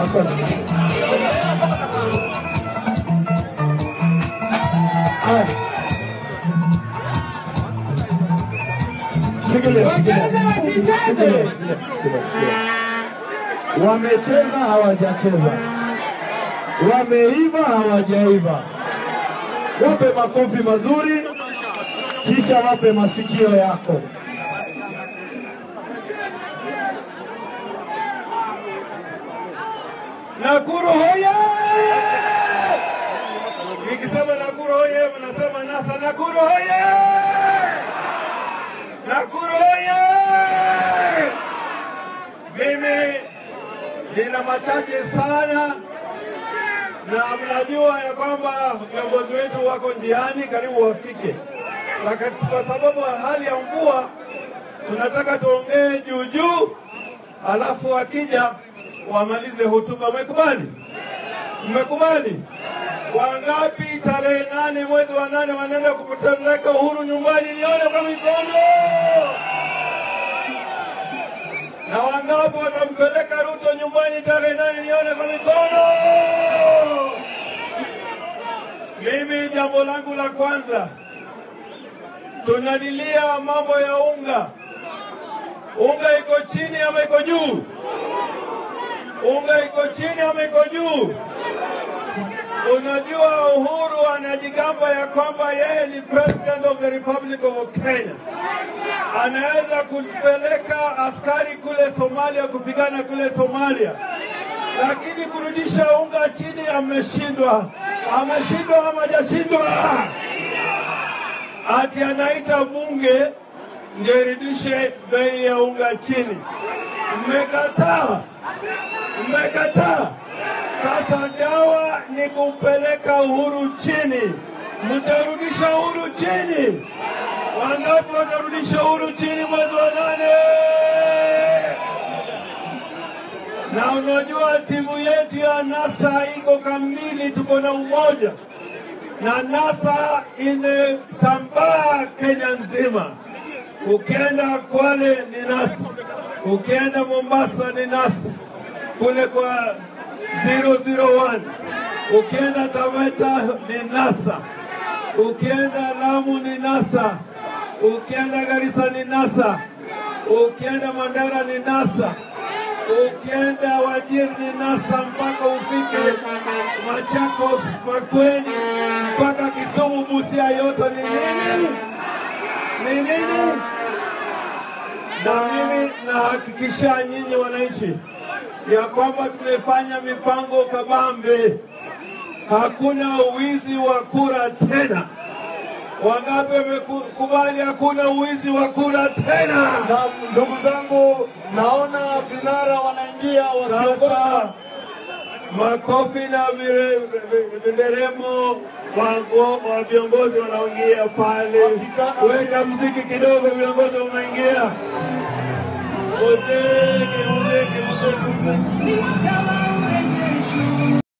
Asante. Haya. Shikilia, shikilia. Shikilia, shikilia, shikilia, shikilia. Wamecheza hawajacheza, wameiva hawajaiva. Wape makofi mazuri, kisha wape masikio yako. Nakuru hoye! Nikisema Nakuru hoye, mnasema NASA. Nakuru hoye! Nakuru hoye! Mimi nina machache sana, na mnajua ya kwamba viongozi wetu wako njiani, karibu wafike, lakini kwa sababu ya hali ya mvua tunataka tuongee juu juu, alafu wakija wamalize hotuba. Mmekubali? Mmekubali? Wangapi tarehe nane mwezi wa nane wanaenda kupeleka Uhuru nyumbani? Nione kwa mikono. Na wangapi watampeleka Ruto nyumbani tarehe nane? Nione kwa mikono. Mimi jambo langu la kwanza, tunalilia mambo ya unga. Unga iko chini ama iko juu? Unga iko chini ama iko juu? Unajua, Uhuru anajigamba ya kwamba yeye ni president of the Republic of Kenya, anaweza kupeleka askari kule Somalia kupigana kule Somalia, lakini kurudisha unga chini ameshindwa. Ameshindwa ama hajashindwa? Ati anaita bunge ndio irudishe bei ya unga chini. Mmekataa, mmekataa. Sasa dawa ni kumpeleka Uhuru chini. Mtarudisha Uhuru chini? Wangapi watarudisha Uhuru chini mwezi wa nane? Na unajua timu yetu ya NASA iko kamili, tuko na umoja, na NASA imetambaa Kenya nzima. Ukienda Kwale ni NASA, ukienda Mombasa ni NASA, kule kwa 001 ukienda Taveta ni NASA, ukienda Lamu ni NASA, ukienda Garissa ni NASA, ukienda Mandera ni NASA, ukienda Wajir ni NASA mpaka ufike Machakos, Makueni mpaka Kisumu, Busia, yote ni nini? Ni nini? Na mimi nahakikisha nyinyi wananchi ya kwamba tumefanya mipango kabambe, hakuna uwizi wa kura tena. Wangapi wamekubali hakuna uwizi wa kura tena? Na ndugu zangu, naona vinara wanaingia wakiongoza. Sasa makofi na vire- vi- vinderemo wa- wa viongozi wanaingia pale. Hakika- Weka mziki kidogo, viongozi wameingia. Muziki, muziki, muziki, muziki.